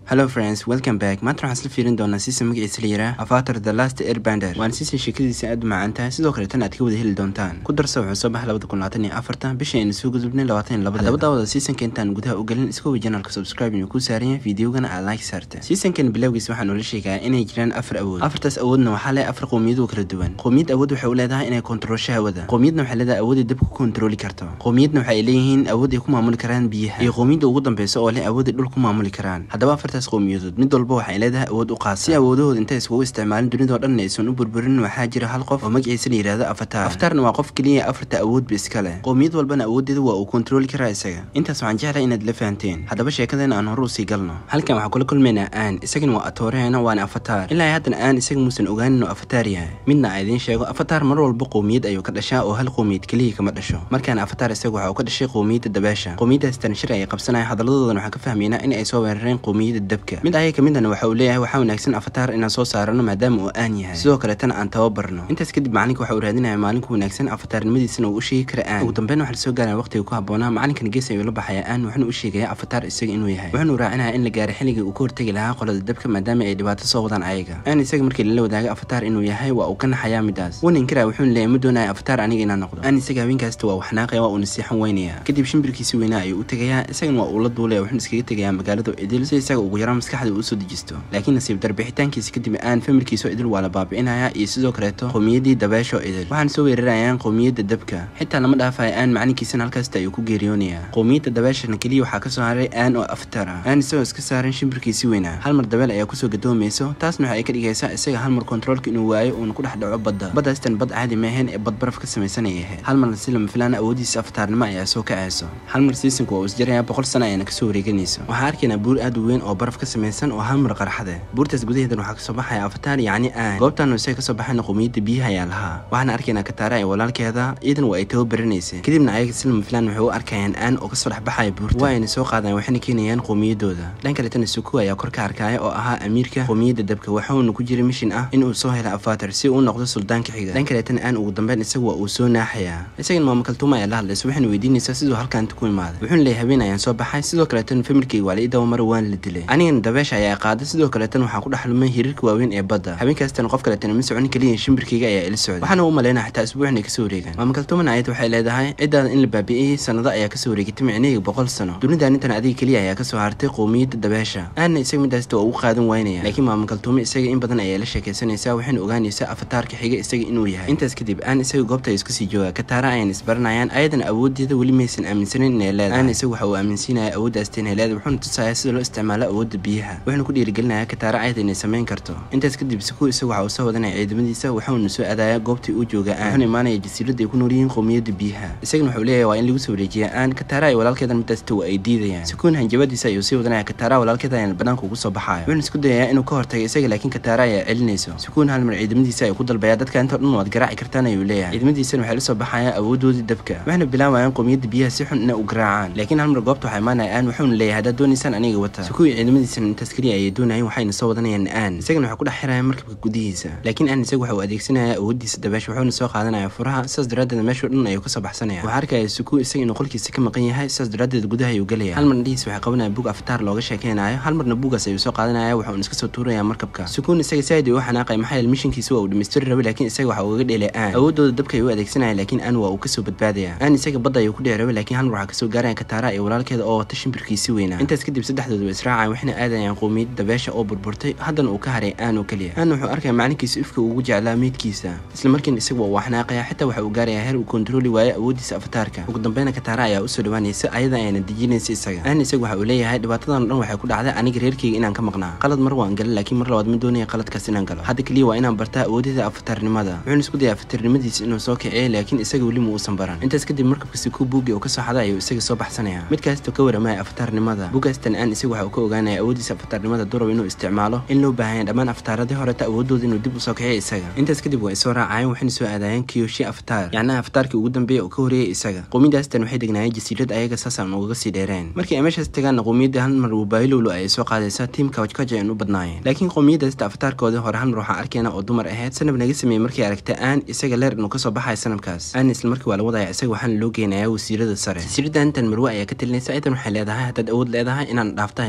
hello friends welcome back maanta waxaan isla fiirin doonaa siisa magaciisa la yiraa avatar the last airbender waana siisa sheekadiisa aad u macaan tahay sidoo kale tan aad ka wada heli doontaan ku darsa wuxuu soo baxay labada kun labaatan iyo afartan bisha aynu soo gudubnay labaatan iyo labada haddaba daawada seasonka intaan gudaha u gelin iska way janalka subscribe inuu ku saaran yahay videogana aad like saarta seasonkan bilowgiisa waxaa noola sheegaa inay jiraan afar awood afartaas awoodna waxaa leh afar qowmiyadoo kala duwan qowmiyad awood waxay u leedahay inay kontrolsho hawada qowmiyadna waxay leedahay awood ay dabka ku kontroli karto qowmiyadna waxay leeyihiin awood ay ku maamuli karaan biyaha iyo qowmiyadda ugu dambeysa oo leh awood ay dhul ku maamuli karaan haddaba afartaas qowmiyadood mid walba waxay leedahay awood u qaasa si awoodahooda intay iskugu isticmaalin dunidao dhan aysan u burburin waxaa jira hal qof oo magaciisa la yidhaahdo avatar avatarna waa qof keliya afarta awoodba iska leh qowmiyad walbana awooddeeda waa uu kontroli karaa isaga intaas waxaan jeclahay inaad la fahanteen haddaba sheekadeena aan hore usii galno halkan waxaan kula kulmaynaa aan isagana waa atooreheena waana avatar ilaa haddana aan isaga muusan ogaanin inuu avatar yahay midna a idiin sheego avatar mar walba qowmiyad ayuu ka dhashaa oo hal qowmiyad keliya kama dhasho markaan avatar isaga waxa uu ka dhashay qowmiyadda dabeesha qowmiyaddaas tan shir ayay qabsanaya hadaladoodan waxaan ka fahmaynaa in ay soo weerareen qowmiyadda dabka mid ayaga kamidana waxa uu leeyahay waxaa wanaagsan avatar inaan soo saarano maadaama uu aan yahay sidoo kaletana aan tababarno intaas kadib macalinka waxa uu raadinaya maalinku wanaagsan avatarnimadiisana uu u sheegi kara aan ugu dambeyn waxaa lasoo gaaraya waqtiga ku habboonaa macalinkan gees ayuu la baxaya aan wuxuuna u sheegaya avatar isaga inuu yahay wuxuuna raacinaya in la gaaro xilligii uu ka hortegi lahaa qolada dabka maadaama ay dhibaato soo wadaan ayaga aan isaga markii lala wadaaga avatar inuu yahay waa uu ka naxayaa midaas wuuna inkara wuxuuna leeyahay ma doonaya avatar aniga inaan noqdo aan isaga haweenkaasta waa waxnaaqaya waa uu nasiixan weynaya kadib shimbirkiisi weynaa ayuu u tegayaa isagana waa uu la duulaya wuxuuna iskaga tegayaa magaalada idil si isaga ugu yaraan maskaxda uu soo dejisto laakiin nasiib darbixitaankiisa kadib aan famirkiisoo idil waa la baabi'inaya iyo sidoo kaleeto qowmiyaddii dabeesho idil waxaana soo weerarayaan qowmiyadda dabka xitaa lama dhaafaya aan macalinkiisana halkaasta ayuu ku geeriyoonaya qowmiyadda dabeeshana keliya waxaa kasoo haray aan oo aftara aan isagoo iska saaran shimbirkiisi weynaa hal mar dabeel ayaa kusoo gadoomayso taasna waxa ay ka dhigaysaa isaga hal mar kontroolka inuu waayo uuna ku dhex dhaco badda baddaastan bad caadi maahayn ee bad baraf ka samaysan ay ahayd hal marna si lama filaan awoodiisa aftaarnimo ayaa soo kacayso hal mar siisanku waa uu isjaraya boqol sano ayaana kasoo wareeganayso waxaa arkaynaa buur aad u weyn oo baraf ka samaysan oo hal mar qarxade buurtaas gudaheedan waxaa kasoo baxaya avatar yacni aan goobtan isaga kasoo baxayna qowmiyadda biyaha ayaa lahaa waxaana arkaynaa kataara ee walaalkeeda ciidan waa ay tababaranaysay kadibna ayaga si lama filaan waxay u arkayaan aan oo kasoo dhex baxaya buurta waa ayna soo qaadaan waxayna keenayaan qowmiyaddooda dhan kaletana suku ayaa kor ka arkaya oo ahaa amiirka qowmiyadda dabka waxauna ku jira mishin ah inuu soo hela avatar si uu noqdo suldaanka xiga dhan kaletana aan ugu dambeyn isaga waa uu soo naaxayaa isagana maama kaltuuma ayaa la hadlaysa waxayna weydiinaysaa siduu halkaanta ku imaaday wuxuuna leeyahay habeen ayaan soo baxay sidoo kaleetana familkayga waa la ii dawamara waan la dilay anigana dabeesha ayaa qaaday sidoo kaleetana waxaan ku dhexlumay hiriirka waaweyn ee badda habeenkaastana qof kaleetana ma socon keliya shimbirkayga ayaa ila socday waxaana u malaynaa xataa isbuuc inay kasoo wareegaan maama kaltuumana ayad waxay leedahay ciddaada in la baabi'iyey sanado ayaa kasoo wareegatay micnaheyga boqol sano dunidan intan adiga keliya ayaa kasoo hartay qowmiyadda dabeesha aanna isaga midaasta waa ugu qaadan waynaya laakiin maama kaltuume isaga in badan ayaa la sheekaysanaysaa waxayna ogaanaysaa avataarka xiga isaga inuu yahay intaas kadib aan isaga goobta isku sii jooga kataara ayaan isbaranayaan ayadana awooddeeda weli maysan aaminsanin inay leedahay aan isaga waxa uu aaminsiinaya awooddaasta inay leedahay wuxuuna tusaya sida loo isticmaalo awoodda biyaha wuxuuna ku dhiirigelinaya kataara ayada inay samayn karto intaas kadib siku isaga waxa uu soo wadanaya ciidamadiisa waxauna soo aadaya goobtii uu jooga aan wuxuuna imaanaya jasiiradda ay ku nool yihiin qowmiyadda biyaha isagana wuxuu leeyahay waa in lagu soo wareejiya aan kataara ay walaalkeedan midaasta waa ay diidayaan sikuun hanjabadiisa ayuu sii wadanaya kataara walaalkeeda ayaan banaanka ugu soo baxaya wuxuuna isku dayayaa inuu ka hortaga isaga laakiin kataara ayaa celinayso sikuun hal mar ciidamadiisa ayuu ku dalbaya dadka inta dhan waad garaaci kartaan ayuu leeyahay ciidamadiisana waxay la soo baxayaan awoodoodii dabka waxayna bilaabayaan qowmiyadda biyaha si xun inay u garaacaan laakiin hal mar goobta waxaa imaanaya aan wuxuuna leeyahay haddaad doonaysaan aniga wata sikuun ciidamadiisana intaas keliya ayay doonayeen waxayna soo wadanayaan aan isagana waxay ku dhex xirayaan markabka gudihiisa laakiin aan isaga waxa uu adeegsanaya awooddiisa dabeesha wuxuuna soo qaadanaya furaha sidaas daraaddeed meesha dhan ayuu kasoo baxsanaya waxaa arkaya sikuun isaga inuu qolkiisa ka maqan yahay sidaas daraaddeed gudaha ayuu gelaya hal mar dhihiis waxay qabanaya bug aftaar looga sheekeynayo hal marna buugaas ayuu soo qaadanaya waxuuna iska soo tuuraya markabka sukuun isaga saaid ayuu u xanaaqay maxaa yeele mishinkiisa waa uu dhamaystiri rabay laakiin isaga waxa ugaga dheelay aan awoodooda dabka ayuu u adeegsanaya laakiin aan waa uu kasoo badbaadaya aan isaga badda ayuu ku dheer rabay laakiin hal mar waxaa kasoo gaaraya kataara iyo walaalkeeda oo wata shimbirkiisi weynaa intaas kadib saddexdooda way israacaan waxayna aadayaan qowmiyadda dabeesha oo burburtay haddana uu ka haray aan oo keliya aan wuxuu arkaya macalinkiisa ifka ugu jeclaa meydkiisa isla markiina isaga waa uu xanaaqaya xitaa waxa uu gaaraya heer uu kontrooli waayo awooddiisa avataarka ugu dambeyna kataara ayaa usoo dhawaanaysa ayada ayaana dejinaysa isaga aan isaga waxa uu leeyahay dhibaatadan o dhan waxay ku dhacday aniga reerkeyga inaan ka maqnaa qalad mar waan galay laakiin mar labaad ma doonaya qaladkaas inaan galo hadda keliya waa inaan bartaa awoodada avatarnimada wuxuuna isku daya avatarnimadiisa inuu soo kiciyo laakiin isaga weli ma uusan baran intaas kadib markabka siku buugi oo kasoo xaday ayuu isaga soo baxsanaya mid kaastoo ka waramaya avatarnimada buugaastan aan isaga waxa uu ka ogaanaya awooddiisa avatarnimada durab inuu isticmaalo in loo baahanya dhammaan avataaradii horeta awoodooda inuu dib usoo kiciyo isaga intaas kadib waa isoo raacayeen waxayna soo aadaayeen kiyoshi avatar yacnaha avataarkii ugu dambeeya oo ka horeeyay isaga qowmiyadaastan waxay degnaayeen jasiirad ayaga saasaan ugaga sii dheereen markii ay meeshaas tagaanna qowmiyadda hal mar wabaahilowlo ayay soo qaadaysaa tiimka wajkaja aan u badnaayeen laakiin qowmiyadaasta avataarkoodii hore hal mar waxaa arkayna oo dumar ahayd sanab naga sameeyey markii aragta aan isaga leer inuu kasoo baxayo sanabkaas aan isla markii waa la wadaya isaga waxaana loo geenayaa wasiirada sare jasiirada intan marwe ayaa ka talinaysa ciidan waxay leedahay haddaad awood leedahay inaan dhaafta ayaa quma maxaa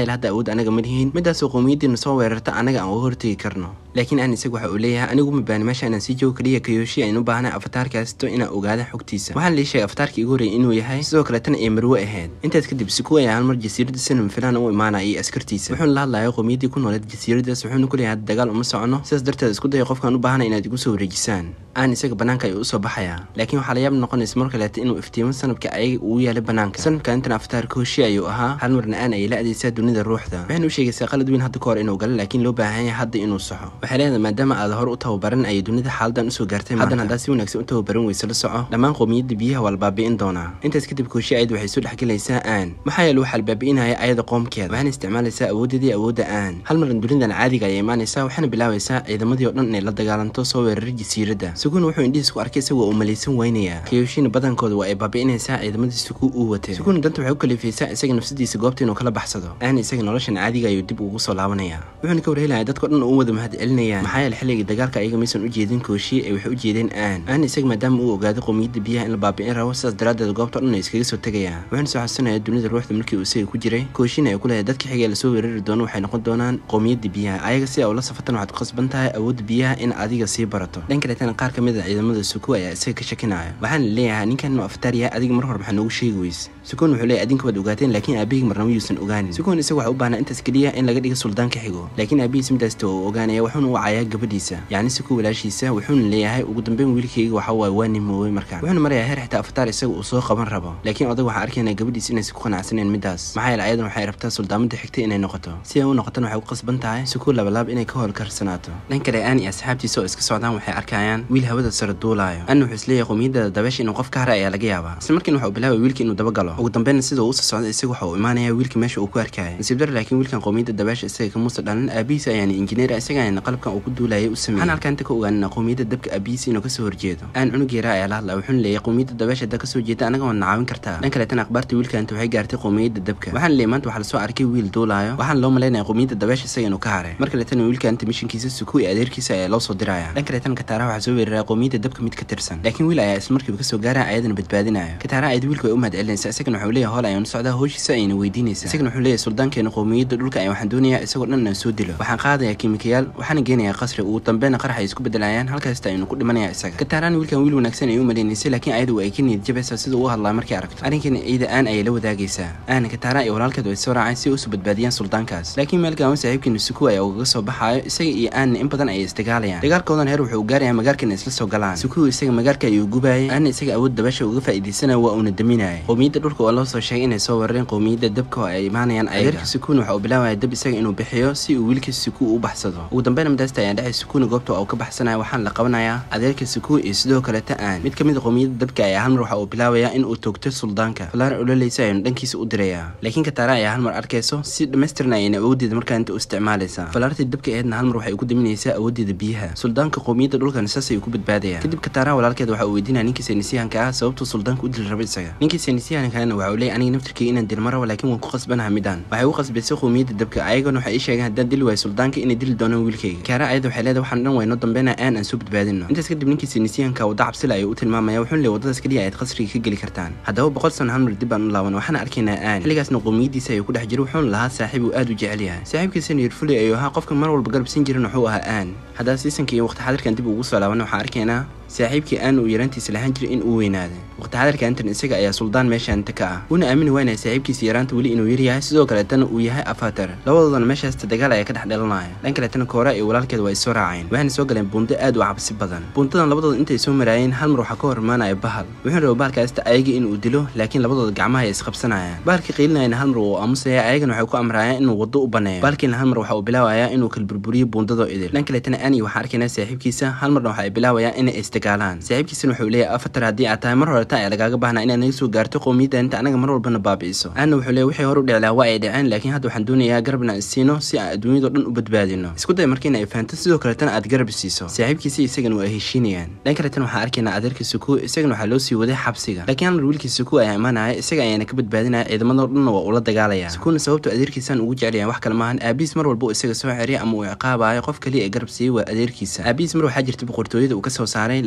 yeele hadda awood anaga ma lihiin midaasoo qowmiyadiina soo weerarta anaga aan uga hortegi karno laakiin aan isaga waxa uu leeyahay anigu ma baani meesha inaan sii joogo kaliya kayoshi aynu u baahnay afataarkaasto inaan ogaada xogtiisa waxaan lii sheegay afataarkii igu horreeyay inuu yahay sidoo kaletana ay marwe ahayd intaas kadib siku ayaa halmar jasiiradda sinam filaan u imaanaya iyo askartiisa wuxuuna la hadlayo qowmiyaddii ku nooleed jasiiradaas wuxuuna ku leeyahay dagaal uma socono sidaas darteed isku daya qofkaan u baahnay inaad igu soo wareejisaan aan isaga banaanka ayuu usoo baxayaa laakiin waxaa layaab noqonaysa mar kaleeta inuu iftiimo sanabka ayaga ugu yaalay banaanka sanabka intan aftaar kooshi ayuu ahaa hal marna aan ayay la adeysaa dunida ruuxda waxayna u sheegaysaa qalad weyn hadda ka hor inuu galo laakiin loo baahan yahay hadda inuu saxo waxay leedahay maadaama aad hore u tababaran ayay dunida xaaladan usoo gaartay haddana haddaad si wanaagsan u tababaran weyse la soco dhammaan qowmiyadda biyaha waa la baabi'in doonaa intaas kadib kooshi ayad waxay soo dhexgelaysaa aan maxaa yeele waxaa la baabi'inaya ayada qoomkeeda waxayna isticmaalaysaa awooddeedii awoodda aan hal maran dunidan caadiga ayay imaanaysaa waxayna bilaabaysaa ciidamadii oo dhan inay la dagaalanto soo weeraray jasiiradda suguun wuxuu indhihiis ku arkay isagoo uu malaysan weynayaa kayoshina badankooda waa ay baabi'inaysaa ciidamadii suku uu watay suguun danta waxay u kalifaysaa isaga nafsadiisa goobta inuu kala baxsado aan isaga noloshan caadiga ayuu dib ugu soo laabanaya wuxuuna ka warhelaya dadko dhan uu wada mahad celinayaan maxaa yeele xilligii dagaalka ayaga maysan u jeedin kooshi ay waxay u jeedeen aan aan isaga maadaama uu ogaaday qowmiyadda biyaha in la baabi'in rabo sidaas daraaddeed goobta dhan ay iskaga soo tegayaan wuxuuna soo xasuusanaya dunida ruuxda markii uu isaga ku jiray kooshina ay ku leeyahay dadka xigee lasoo weerari doono waxay noqon doonaan qowmiyadda biyaha ayaga si a ula safatan waxaad ku qasban tahay awoodda biyaha in adiga sii barato dhan kaleetana qaar ka mid a ciidamada suku ayaa isaga ka shakinaya waxaana leeyahay ninkan inuu aftaar yahay adiga mar hore maxaa noogu sheegi weyse sukuun wuxuu leeyahay adinka waad ogaateen laakiin aabihig marnaba yuusan ogaanin sukuun isaga waxa u baahnaa intaas keliya in laga dhiga suldaan ka xigo laakiin aabihiis midaasta uu ogaanaya wuxuuna u cayaa gabadhiisa yacni suku walaashiisa wuxuuna leeyahay ugu dambeyn wiilkayga waxa waaye waa nimoowey markaan wuxuuna marayaa heer xitaa aftaar isaga uu soo qaban rabo laakiin odag waxaa arkaynaa gabadhiisa inaysan ku qanacsaneen midaas maxaa yeele ayadan waxay rabtaa suldaamadda xigtay inay noqoto si ay u noqotana waxay ku qasban tahay suku labalaab inay ka howlkarsanaato dhan kale aan iyo asxaabtiisa oo iska socdaan waxay arkayaan wiil hawada sare duulaayo anna wuxuu isleeyahay qowmiyadda dabeesha inuu qof ka hara ayaa laga yaabaa isla markiina waxa uu bilaabay wiilka inuu dabagalo ugu dambeynna sida uu usoo socday isaga waxa uu imaanaya wiilka meesha uu ku arkaya nasiib dar laakiin wiilkan qowmiyadda dabeesha isaga kamuusa dhalin aabihiisa ayaana injineer isaga ayana qalabkan uu ku duulayay u sameeyey waxaan halkaan inta ka ogaanina qowmiyadda dabka aabihiisa inuu kasoo horjeedo aan cunug yaraa ayaa la hadlaa wuxuuna leeyahay qowmiyadda dabeesha hadda kasoo jeeda anaga waad nacaawin kartaa dhan kaleetana akhbaarta wiilka inta waxay gaartay qowmiyadda dabka waxaana leeyahay maanta waxaa lasoo arkay wiil duulaayo waxaana loo malaynaya qowmiyadda dabeesha isaga inuu ka haray mar kaleetana wiilka inta mishinkiisa suku iyo adeerkiisa ayaa loo soo diraya dhan kaleetana kataaraha waxaa soo weeraraya qowmiyadda dabka mid ka tirsan laakiin wiil ayaa isla markiiba kasoo gaaraya ayadana badbaadinaya kataaraha ayad wiilka way u mahad celinaysa isagana wuxuu leeyahay hool ayaan socdaa howshiisa ayayna weydiinaysa isagana wuxuu leeyahay suldaankeena qowmiyadda dhulka ayaan waxaan doonayaa isagoo dhan inaan soo dilo waxaan qaadayaa kiimikayaal waxaana geenayaa qasri ugu dambeynna qarax ay isku bedelayaan halkaasta aynu ku dhimanaya isaga kataaraan wiilkan wiil wanaagsan ay u maleynaysay laakiin ayadu ay ka niyad jabaysaa sida uu hadlaa markay aragto arrinkan ciida aan ayay la wadaagaysaa aana kataaraan iyo walaalkeed way soo raaceen si ay usoo badbaadiyaan suldaankaas laakiin meel gaawan saaxiibkiina suku ayaa ugaga soo baxaayo isaga iyo aanna in badan ayay isdagaalayaan dagaalkoodan heer wuxuu gaarayaa magaarkana isla soo galaan suku isaga magaarka ayuu gubaayay aanna isaga awood dabasha uga faa'iidaysanaya waa uuna daminaya qowmiyadda dhulka oo loo soo sheegay inay soo weerareen qowmiyadda dabka oo ay imaanayaan ayaga sukuun waxa uu bilaabaya dab isaga inuu bixiyo si uu wiilka suku u baxsado ugu dambeyn madaasta ayaan dhexay sukuuna goobta oo ka baxsanaya waxaana la qabanayaa adeerka suku iyo sidoo kaleta aan mid ka mid a qowmiyadda dabka ayaa halmar waxa uu bilaabayaa in uu toogto suldaanka falaar ololaysa ayanu dhankiisa u dirayaa laakiin kataara ayaa halmar arkayso si dhammaystirna ayayna awooddeeda markaa inta u isticmaalaysaa falaartii dabka aheedna halmar waxay ugu daminaysaa awooddeeda biyaha suldaanka qowmiyadda dhulkan saas ayuu ku badbaadaya kadib kataara walaalkeed waxa uu weydiinaya ninkii saynisyahanka ah sababtuu suldaanka u dili raba isaga ninkii saynisyahankaana waxa uu leeyahy aniga naftirkayga inaan dil marabo laakiin waan ku qasbanaha midaan waxay u qasbaysay qowmiyadda dabka ayagana waxay ii sheegeen haddaan dili waayo suldaanka inay dili doonaan wiilkayga kaara ayada waxay leedahay waxaan dhan waynoo dambeynaa aan aan soo badbaadino intaas kadib ninkii saynisyahanka wadda cabsila ayuu u tilmaamaya wuxuuna leeyahy waddadaas keliya ayaad qasriga ka geli kartaan haddaba boqol sano halmar dib baan u laaban waxaana arkaynaa aan xilligaasna qowmiyaddiisa ayuu ku dhex jiray wuxuuna lahaa saaxiib uu aad u jecel yahay saaxiibkiisana yirfuley ayuu ahaa qofka mar walba garabsan jirin wuxuu ahaa aan haddaba siisanka iyo waqti xadirkan dib ugu soo laaban waxaan arkaynaa saaxiibkii aan uu yaraantiisa lahaan jiray in uu weynaaday waqti xadirka antan isaga ayaa suldaan meeshaanta ka ah wuuna aamini waynaya saaxiibkiisa yaraanta weli inuu yaryahay sidoo kaleetana uu yahay afatar labadoodana meeshaasta dagaal ayaa ka dhex dhalanaya dhan kaleetana koora iyo walaalkeed waa isoo raaceen waxayna soo galeen buundo aad u cabsi badan buundadan labadooda intay soo maraayeen hal mar waxaa ka hor imaanaya bahal wuxuu raba bahalkaasta ayaga inuu dilo laakiin labadooda gacmaha ay isqabsanayaan bahalkii qiilinayana hal mar wuu aamusaya ayagana waxay ku amraayaan inuu waddo u baneeyo bahalkiina hal mar waxa uu bilaabayaa inuu kala burburiyo buundadoo idil dhan kaleetana ani waxaa arkaynaa saaxiibkiisa hal marna waxa ay bilaabayaan inay isdagaalaan saaxiibkiisana wuxuu leeyahay afatar haddii aad tahay mar horeta ayaa lagaaga baahnaa inaad naga soo gaarto qowmiyadda inta anaga mar walbana baabi'iso aanna wuxuu leeyahy wixii hor u dhiclaa waa ay dhaceen laakiin hadda waxaan doonayaa garabna aan siino si aan adduunyadao dhan u badbaadino isku day markiina ay fahanto sidoo kaletana aad garab siiso saaxiibkiisa isagana waa ay heshiinayaan dhan kaletana waxaan arkaynaa adeerka suku isagana waxaa loo sii waday xabsiga laakiin halmar wiilkii suku ayaa imaanaya isaga ayaana ka badbaadinaya ciidamadoo dhanna waa ula dagaalaya sukuna sababtu adeerkiisaan ugu jecelyahan wax kale maahan aabihiis mar walba uu isaga soo ceriya ama uu ciqaabayo qof kaliya ee garab siiyey waa adeerkiisa aabihiis mar waxaa jirta boqortooyada uu kasoo saaray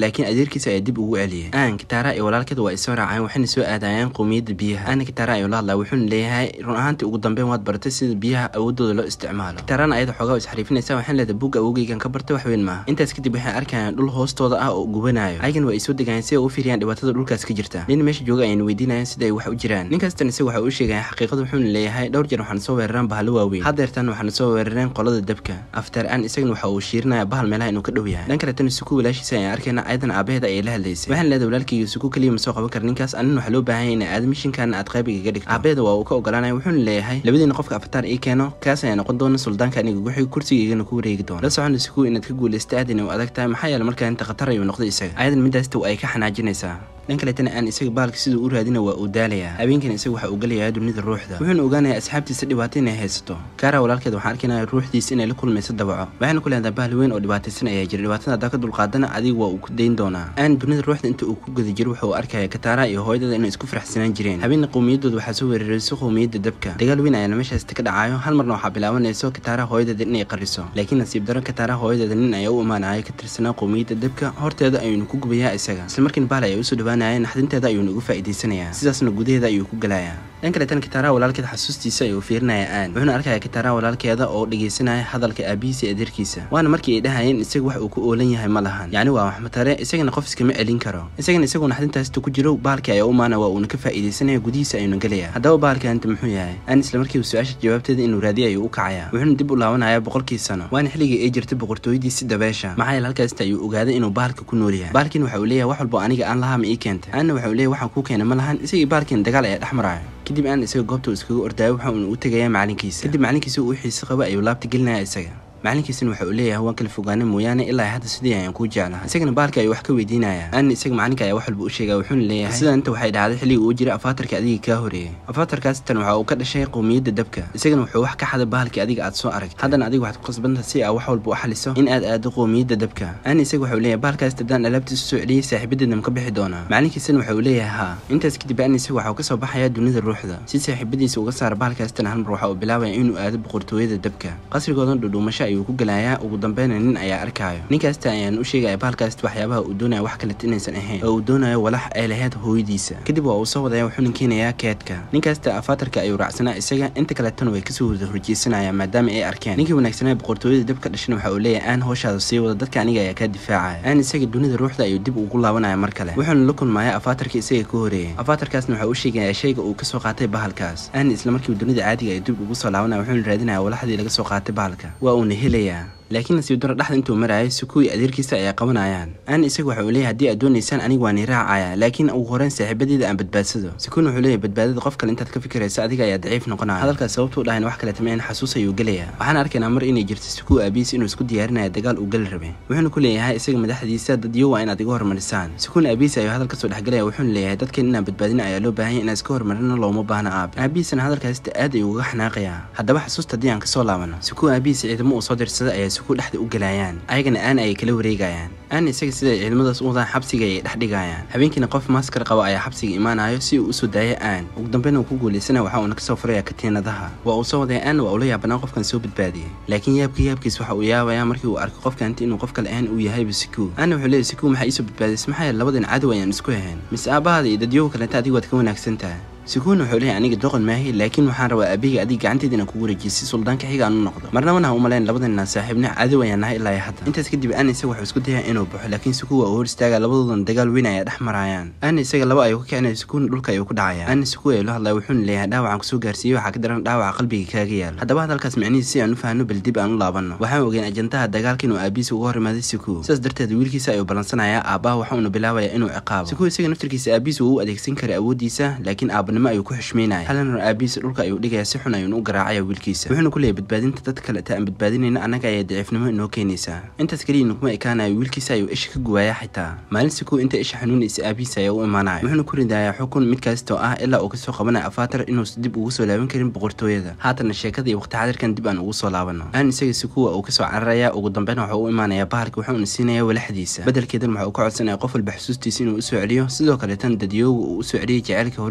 laakiin adeerkiisa ayaa dib ugu celiyay aan kitaara iyo walaalkeed waa isoo raaceen waxayna soo aadayeen qowmiyadda biyaha aana kitaara ayuu la hadlaa wuxuuna leeyahay run ahaantii ugu dambeyn waad baratay sida biyaha awoodooda loo isticmaalo kitaarana ayada xoogaa isxariifinaysa waxaan leedahay buugga awogeygan ka bartay wax weyn maaha intaas kadib waxay arkayaan dhul hoostooda ah oo gubanayo ayagan waa ay soo degayeen si ay u fiiriyaan dhibaatada dhulkaas ka jirta nin meesha jooga ayayna weydiinayaan sida ay wax u jiraan ninkaastan isaga waxa uu sheegaya xaqiiqada wuxuuna leeyahay dhowr jeer waxaana soo weeraraan bahalo waaweyn hadeertan waxaana soo weerareen qolada dabka aftar aan isagana waxa uu shiirinaya bahal meelaha inuu ka dhow yahay dhan kaletana suku walaashiisa ayaan arkayna ayadan aabaheeda ayay la hadlaysay waxaan leedahay walaalkayga suku keliya ma soo qaban kara ninkaas anin waxaa loo baahan yahay in aad mishinkaana aad qayb igaga dhigto aabaheeda waa uu ka ogolaanaya wuxuuna leeyahay labadiina qofka afataar ii keeno kaas ayaa noqon doona suldaanka aniga guxig kursiga igana ku wareegi doona la socona suku inaad ka guulaysta aadina u adag tahay maxaa yeele markaa inta khatar ayuu noqday isaga ayadan midaasta ay ka xanaajinaysaa dhan kaletana aan isaga baalka siduu u raadina waa uu daalayaa habeenkan isaga waxa uu galayaa dunida ruuxda wuxuuna ogaanayaa asxaabtiisa dhibaato inay haysato kaara walaalkeed waxaan arkaynaya ruuxdiisa inay la kulmayso dabaco waxayna ku leedahay bahal weyn oo dhibaataysan ayaa jira dhibaatada haddaa ka dulqaadana adiga waa uu ku dayn doonaa aan dunida ruuxda inta uu ku guda jiro wuxuu arkaya kataara iyo hooyadada inay isku faraxsanaan jireen habeenna qowmiyadooda waxaa soo weerarayso qowmiyadda dabka dagaal weyn ayaana meeshaasta ka dhacayo hal marna waxaa bilaabanayso kataara hooyadeeda inay qariso laakiin nasiib daro kataara hooyadeeda nin ayaa u imaanaya ka tirsanaa qowmiyadda dabka horteeda ayuuna ku gubayaa isaga isla markiina bahal ayaa usoo dhawaanaya naxdinteeda ayuuna ugu faa'iidaysanayaa sidaasna gudaheeda ayuu ku galayaa dhan kaleetana kitaaraha walaalkeed xasuustiisa ayuu fiirinaya aan wuxuuna arkaya kitaaraha walaalkeeda oo dhegaysanaya hadalka aabihiisa iyo adeerkiisa waana markii ay dhahayeen isaga wax uu ku oolan yahay ma lahan yacni waa waxmatare isagana qof iskama celin karo isagana isagoo naxdintaasta ku jiro baalkii ayaa u maana waa uuna ka faa'iidaysanaya gudihiisa ayuuna gelaya haddaba baalka anta muxuu yahay aan isla markiiba su-aasha jawaabteeda inuu raadiya ayuu u kacaya wuxuuna dib u laabanaya boqolkii sano waana xilligii ay jirtay boqortooyadiisi dabeesha maxaa yeele halkaasta ayuu ogaaday inuu baalka ku nool yahay baalkiina waxa uu leeyahay wax walbo aniga aan lahaa ma ii keentay aanna waxa uu leeyahay waxaan kuu keenay ma lahan isagii baalkiina dagaal ayaa dhex maraayo kadib aan isaga goobta uu iskaga ordaayo waxa uuna u tegayaa macalinkiisa kadib macalinkiisa uu xiise qaba ayuu laabta gelinaya isaga macalinkiisana waxa uu leeyahay waan kala fogaana mooyaane ilaa hadda sidii ayaan kuu jeclaha isagana baalka ayuu wax ka weydiinaya aanna isaga macalinka ayaa wax walba u sheegaya wuxuuna leeyahay sidan inta waxay dhacday xilligii uu jiray afaatarka adiga kaa horeeyay afaatarkaas tan waxa uu ka dhashay qowmiyadda dabka isagana wuxuu wax ka xaday bahalkii adiga aad soo aragtay haddana adiga waxaad ku qasbanta si aa wax walba u xaliso in aad aado qowmiyadda dabka aanna isaga waxa uu leeyahay bahalkaas haddaan alaabtiisa soo celiyey saaxiibadeedna ma ka bixi doonaa macalinkiisana waxa uu leeyahay haa intaas kadib aanna isaga waxa uu ka soo baxaya dunida ruuxda si saaxiibadiisa uga saara bahalkaas tan hal mar waxa uu bilaabaya inuu aado boqortooyada dabka qasrigoodan dhudhuumasho ayuu ku galayaa ugu dambeyna nin ayaa arkaayo ninkaasta ayaan u sheegaya bahalkaast waxyaabaha uu doonaya wax kaleta inaysan ahayn oo uu doonayo walax ay lahayd hooyadiisa kadib waa uu soo wadaya wuxuuna keenayaa keedka ninkaasta afaatarka ayuu raacsanaa isaga inta kaletana way kasoo wada horjeysanayaan maadaama ay arkeen ninkii wanaagsanaa boqortooyada dabka dhashana waxa uu leeyahay aan hooshaada sii wada dadka aniga ayaa kaa difaacaya aan isaga dunida ruuxda ayuu dib ugu laabanaya mar kale wuxuuna la kulmaya afaatarka isaga ka horeeyay afaatarkaasna waxa uu sheegaya shayga uu kasoo qaatay bahalkaas aan isla markiiba dunida caadiga ay dib ugu soo laabanaya wuxuuna raadinaya walaxdii laga soo qaatay bahalka waa uuna helayaa laakiin nasiib daro dhexda intuu maraayo sukuwi adeerkiisa ayaa qabanayaan aan isaga waxa uu leeyahay haddii aad doonaysaan aniga waan iraacaya laakiin ugu horeyn saaxiibadeeda aan badbaadsado sukuun wuxuu leeyahay badbaadada qof kale intaad ka fikiraysa adiga ayaa daciif noqonaya hadalkaas sababtuu dhahayn wax kale tameen xasuus ayuu gelaya waxaan arkaynaa mar inay jirto sukuu aabihiis inuu isku diyaarinaya dagaal uu gali rabay wuxuuna ku leeyahay isaga madaxdiisa dadyo waa inaad iga hormarisaan sukuun aabihiis ayuu hadal kasoo dhexgelaya wuxuuna leeyahay dadkan inaan badbaadina ayaa loo baahan inaan iska hormarino looma baahna aabe aabihiisana hadalkaasita aad ayuu uga xanaaqayaa haddaba xasuusta haddii aan kasoo laabano sukuu aabihiis ciidamo uu soo dirsaday ayaa sukuu dhexda u gelaya ayagana aan ay kala wareegayaan aan isaga siday ciidamadaas u wadaan xabsiga ay dhex dhigayaan habeenkiina qof maaskar qaba ayaa xabsiga imaanayo si uu usoo daayo aan ugu dambeyn uu ku guulaysana waxa uuna kasoo furaya katiinadaha waa uu soo wadaya aan waa ula yaabanaa qofkan soo badbaadiyay laakiin yaabka yaabkiis waxa uu yaabaya markii uu arko qofkanti inuu qof kale ahaan uu yahayba sikuu aana wuxuu leeyahy sikuu maxaa iisoo badbaadiyay maxaa yeele labadan cadow ayaan isku ahayn mise aabahaada iyo dadyoga kalenta adiga waad ka wanaagsan tahay sikuun wuxuu leeyahay aniga doqon maahi laakiin waxaan rabaa aabbiga adiga gacanteeda inaan kugu wareejiyo si suldaanka xiga aan u noqdo marna wanaha umalayn labadanna saaxiibna cadow ayaan nahay ilaa hadda intaas kadib aan isaga wuxuu isku dayaa inuu baxo laakiin sikuun waa uu hor istaaga labadoodan dagaal weyn ayaa dhex marayaan aana isaga laba ayuu ka kicinaya sikuun dhulka ayuu ku dhacaya aana sikuun ayuu la hadlaya wuxuuna leeyahay dhaawacaan kusoo gaarsiiyey waxaa ka daran dhaawaca qalbiga kaaga yaala haddaba hadalkaas micnihiisa si aan u fahanno bal dib aan u laabanno waxaan ogeyn ajantaha dagaalka inuu aabihiisa uga hor imaaday sikuu sidaas darteed wiilkiisa ayuu ballansanayaa aabbaha waxa uuna bilaabaya inuu ciqaabo sikuu isaga naftirkiisa aabihiisa wuu u adeegsan karay awooddiisa laakiin aabanimo ayuu ku xushmeynaya halana aabihiisa dhulka ayuu dhigaya si xun ayuuna u garaacaya wiilkiisa wuxuuna ku leeyahy badbaadinta dad kaleta aan badbaadinayna annaga ayaa daciifnimo inoo keenaysaa intaas keliya naguma ekaanayo wiilkiisa ayuu isha ka guwaaya xitaa maalin sikuu inta isha xanuunaysa aabihiisa ayaa u imaanaya wuxuuna ku ridayaa xukun mid kaastoo ah ilaa uu kasoo qabanaya afaatar inuusan dib ugu soo laaban karin boqortooyada haatana sheekada iyo waqti xadirkan dib aan ugu soo laabano aan isaga sikuwa uu kasoo cararaya ugu dambeyna waxa u imaanaya bahalka wuxuuna siinaya walaxdiisa bedelkeedan waxa uu ka codsanaya qof walba xusuustiisa inuu usoo celiyo sidoo kaleetana dadyooga uu usoo celiyay jaceylka hore iskugu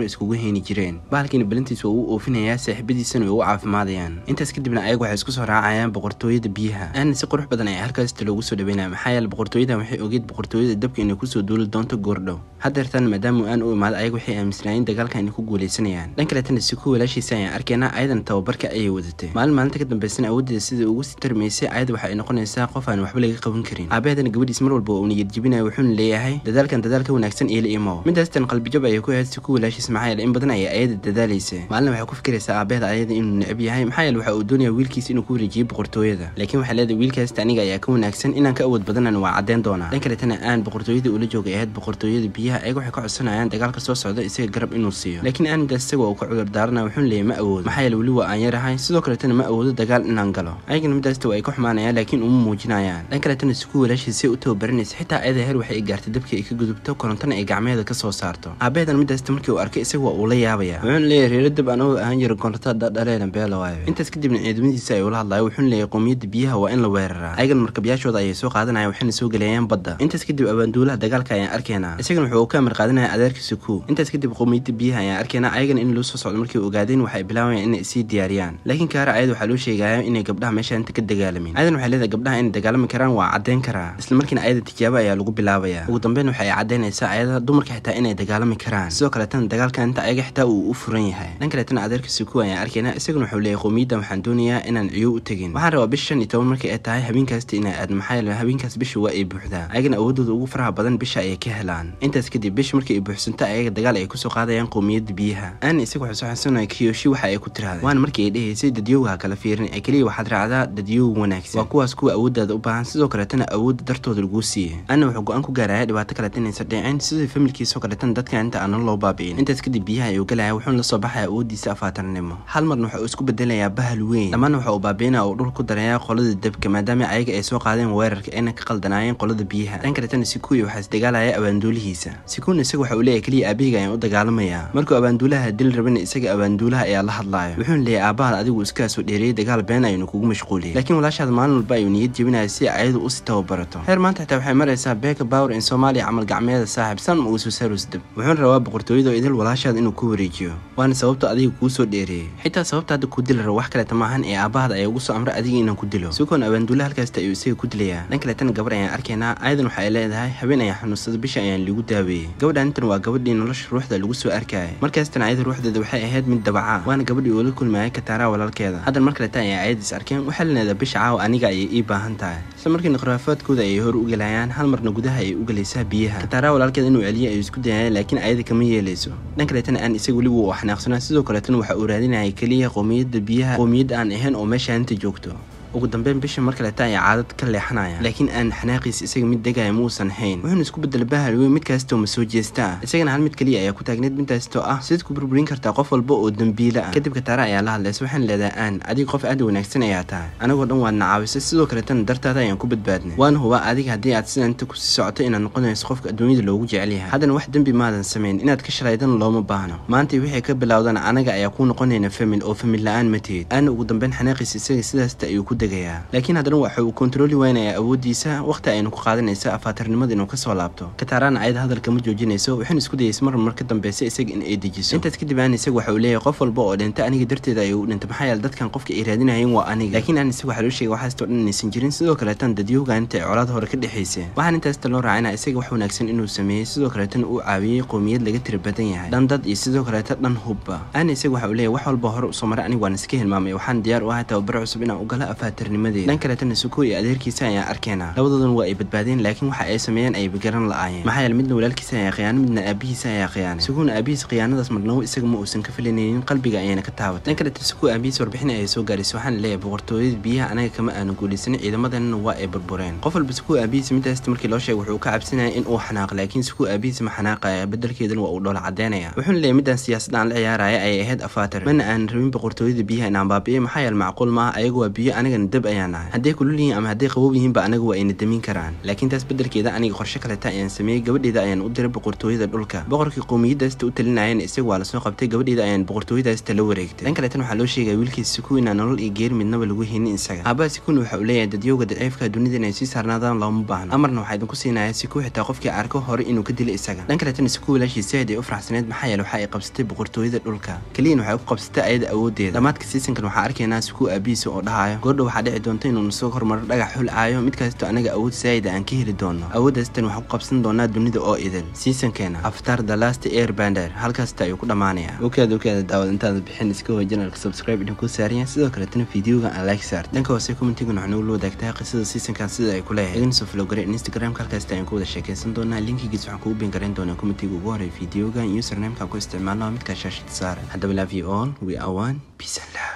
keeni jireen bahalkiina belintiis waa uu oofinayaa saaxiibadiisana way u caafimaadayaan intaas kadibna ayagu waxay isku soo raacayaan boqortooyada biyaha aana si qurux badan ayaa halkaasta loogu soo dhaweynaya maxaa yeele boqortooyadan waxay ogeed boqortooyada dabka inay kusoo duuli doonto goordhow haddeertan maadaama aan u imaado ayaga waxay aaminsanaayeen dagaalka inay ku guuleysanayaan dhan kaletana si ku walaashiisa ayaan arkaynaa ayadan tababarka ayay wadatay maalin maalinta ka dambeysana awooddeeda sidai ugu sii tarmaysay ayada waxa ay noqonaysaa qof aan waxba laga qaban karin aabaheedana gabadhiis mar walba uu niyad jebinaya wuxuuna leeyahay dadaalkan dadaalka wanaagsan iyo la imow midaastan qalbijab ayay ku ahayd si ku walaashiis maxaa yeele in badan ayay ayada dadaalaysa maalin waxay ku fikiraysaa aabaheeda ayada inuu necab yahay maxaa yeele waxa uu doonaya wiilkiis inuu ku wareejiyo boqortooyada laakiin waxay leedahay wiilkaasta aniga ayaa ka wanaagsan inaan ka awood badanan waa caddeyn doonaa dhan kaletana aan boqortooyada ula joogay ahayd boqortooyada biyaha ayaga waxay ka codsanayaan dagaalka soo socda isaga garab inuu siiyo laakiin aan midaas isaga uu ka cudur daarana wuxuuna leeyahay ma awoodo maxaa yeele weli waa aan yarahay sidoo kaletana ma awoodo dagaal inaan galo ayagana midaasta waa ay ka xumaanayaan laakiin uma muujinayaan dhan kaletana si ku walaashiisay u tababaranaysa xitaa ayada heer waxay gaartay dabkii ay ka gudubto korontana ay gacmeeda ka soo saarto aabaheedan midaasta markii uu arkay isaga waa uu la yaabaya wuxuuna leeyahay reero dab aan u ahaan jira koronta dhaleena beela waayo intaas kadibna ciidamadiisa ay ula hadlayo wuxuuna leeyahay qowmiyadda biyaha waa in la weeraraa ayagana markabyaashooda ayay soo qaadanaya waxayna soo gelayaan badda intaas kadib abaanduulaha dagaalka ayaan arkaynaa isagana wuxuu ka amar qaadanaya adeerkiisa ku intaas kadib qowmiyadda biyaha ayaan arkaynaa ayagana in loo soo socdo markii ogaadeen waxay bilaabayaan inay sii diyaariyaan laakiin kaara ayada waxaa loo sheegaya inay gabdhaha meesha inta ka dagaalamin ayadan waxay leedahay gabdhaha inay dagaalami karaan waa caddeyn karaa isla markiina ayada tijaabo ayaa lagu bilaabaya ugu dambeyn waxay caddeynaysaa ayada dumarka xitaa inay dagaalami karaan sidoo kaletana dagaalka inta ayaga xitaa uu u furan yahay dhan kaletana adeerkiisa ku ayaan arkaynaa isagana wuxuu leeyahay qowmiyaddan waxaan doonayaa inaan ciyo u tegin waxaan rabaa bisha shan iyo toban markii ay tahay habeenkaasta inay aadno maxaa yeele habeenkaas bisha waa ay buuxdaa ayagana awoodooda ugu faraha badan bisha ayay ka helaan intaas kadib bisha markii ay buuxsanto ayaga dagaal ay kusoo qaadayaan qowmiyadda biyaha aana isaga waxay soo xasanaya kiyoshi waxa ay ku tiraahday waana markii ay dhehaysay dadyowga ha kala fiirin ee keliya waxaad raacdaa dadyowg wanaagsan waa kuwaas kuwa awooddaada u baahan sidoo kaletana awoodda dartooda laguu siiyey ana wuxuu go-aan ku gaaraya dhibaato kaleta inaysan dhicin sidii familkiisoo kaletana dadka inta aanan loo baabi'in intaas kadib biyaha ayuu galaya wuxuuna la soo baxaya awooddiisa afaatarnimo hal marna waxa uu isku bedelayaa bahal weyn dhammaana waxa uu baabi'inaya uu dhul ku darayaa qolada dabka maadaama ayaga ay soo qaadeen weerarka ayna ka qaldanaayeen qolada biyaha dhan kaletana sikuuya waxaa isdagaalaya abaanduulihiisa sikuuna isaga waxa uu leeyahay keliya aabahayga ayaan u dagaalamayaa markuu abaanduulaha dil rabana isaga abaanduulaha ayaa la hadlaayo wuxuuna leeyahay aabahaad adigu iskaasoo dheereeyay dagaal been aynu kugu mashquuliyay laakiin walaashaada maalin walba ayuu niyad jebinaya si ayadu usii tababarato heer maanta xitaa waxay maraysaa beeka power in soomaaliya camal gacmeeda saaxib san ma uusu sarus dab wuxuuna rabaa boqortooyada oo idil walaashaada inuu ku wareejiyo waana sababta adiga kuu soo dheereeyey xitaa sababta hadda ku dili rabo wax kaleta maahan ee aabahada ayaa ugu soo amray adiga inaan ku dilo sikoon abaanduula halkaasta ayuu isaga ku dilayaa dhan kaletana gabar ayaan arkaynaa ayadan waxa ay leedahay habeen ayaan xanuunsada bisha ayaan liigu daaweeyey gabadhan intan waa gabadhii nolosha ruuxda lagu soo arkayay markaastan ayada ruuxdeeda waxay ahayd mid dabaca waana gabadhii uu la kulmayay kataaraa walaalkeeda haddan mar kaleta ayay ayadiis arkeen waxaa leedahay bisha caawa aniga ayay ii baahan tahay isla markiina khuraafaadkooda ayay hor u gelayaan hal marna gudaha ayay u gelaysaa biyaha kataaraa walaalkeeda inuu celiyo ayuu isku dayaya laakiin ayada kama yeelayso dhan kaletana aan isaga weliba uu xanaaqsanaa sidoo kaletana waxa uu raadinayay keliya qowmiyadda biyaha qowmiyadda aan ahayn oo meesha inta joogto ugu dambeyn bisha mar kaleta ayaa caadad ka leexanaya laakiin aan xanaaqiis isaga mid degaya ma uusan hayn wuxuuna isku bedela bahal weyn mid kaastoo ma soo jeesta ah isagana hal mid keliya ayaa ku taagneed midaastoo ah sidaad ku burburin kartaa qof walba oo dembiila ah kadib kataara ayaa la hadlaysa waxaan leedahay aan adiga qof aad wanaagsan ayaa tahay anagoo dhan waad nacaawisay sidoo kaletana dartaada ayaan ku badbaadnay waana huba adiga haddii aad sidan inta kusii socoto inaad noqonayso qofka adduunyada loogu jecel yahay haddana wax dembi maadan samayn inaad ka shalaydan looma baahno maanta wixii ka bilowdan anaga ayaa kuu noqonayna famil oo famil la-aan mateed aana ugu dambeyn xanaaqiis isaga sidaasta ayuu ku degayaa laakiin haddana waxa uu kontrooli weynayaa awooddiisa waqti aynu ku qaadanaysa afaatarnimada inuu kasoo laabto kataarana ayada hadalka ma joojinayso waxayna isku dayaysa mar mar ka dambeysa isaga in ay dejiso intaas kadib aan isaga waxa uu leeyahay qof walba oo dhinta aniga darteeda ayuu dhintay maxaa yeele dadkan qofka ay raadinayeen waa aniga laakiin aan isaga waxaa loo sheegay waxaastoo dhan inaysan jirin sidoo kaleetan dadyowga inta ay colaad hore ka dhexaysa waxaan intaasta loo raacina isaga wax wanaagsan inuu sameeyey sidoo kaleetan uu caawiyey qowmiyad laga tira badan yahay dhan dad iyo sidoo kaleeta dhan hubba aan isaga waxa uu leeyahay wax walba hore usoo maray aniga waan iska hilmaamay waxaan diyaar u ahay tababar cusub inaan u galo afaatarnimadeeda kaletana suko iyo adeerkiisa ayaan arkaynaa labadoodan waa ay badbaadeen laakiin waxa ay sameeyeen ay bigaran la-aayeen maxaa yeele midna walaalkiisa ayaa khiyaano midna aabihiisa ayaa khiyaanay sukuuna aabihiis khiyaanadaas marnabo isaga ma uusan ka filanaynin qalbiga ayayna ka taabatay dhan kaleta suko aabihiis warbixin ayay soo gaaraysa waxaana leeyahay boqortooyada biyaha anaga kama aanu guulaysanin ciidamadeenna waa ay burbureen qof walba suko aabihiisa midaasta markii loo sheegay wuxuu ka cabsanaya in uu xanaaqo laakiin suko aabihiisa ma xanaaqaya bedelkeedana waa uu dhoola cadeynaya wuxuuna leeyahay midaan siyaasada aan la ciyaaraya ayay ahayd afaatar mana aan rabin boqortooyada biyaha inaan baabi'iyo maxaa yeele macquul maaha ayagu waa biyo aniga anagana dab ayaan nahay hadday kulul yihiin ama hadday qabow yihiinba anaga waa ayna damin karaan laakiin taas beddelkeeda aniga qorshe kaleta ayaan sameeyey gabadheeda ayaan u diray boqortooyada dhulka boqorkii qowmiyadaasta u talinayana isaga waa lasoo qabtay gabadheeda ayaan boqortooyadaasta la wareegtay dhan kaleetan waxaa loo sheegaya wiilkiisa siku inaan nolol iyo geeri midnaba lagu haynin isaga aabaha sikuna waxa uu leeyahay dadyowga daciifka dunida inay sii saarnaadaan looma baahno amarna waxaa idinku siinaya siku xitaa qofkii arko hore inuu ka dilo isaga dhan kaleetana siku walaashiisa aad ay u faraxsaneed maxaa yeele waxa ay qabsatay boqortooyada dhulka keliyan waxay ku qabsatay ayada awoodeeda dhammaadka seasonkan waxaa arkaynaa siku aabihiisa oo dhahayo goordha waxaa dhici doonta inuu nasoo hormaro dhagax xul aayo mid kasto anaga awood saayida aan ka heli doono awooddaastan waxaan ku qabsan doonaa dunida oo idil seasonkeena aftar the last air bander halkaasta ayuu ku dhammaanaya okaada okaada daawad intaada bixin iska hoy janalka subscribe idinku saariyan sidoo kaletana fideoga aan like saart dhanka hoose commentigan waxaa nagu la wadaagtaa qisada seasonkan sida ay ku leeyahay idin soo flogare instagramka halkaasta ayaan ku wada sheekaysan doonaa linkigiis waxaan kugu bin garan doonaa commentiga ugu horey fideoga usernameka ku isticmaalno midkaa shaashada saara haddaba love you all we are one peace and love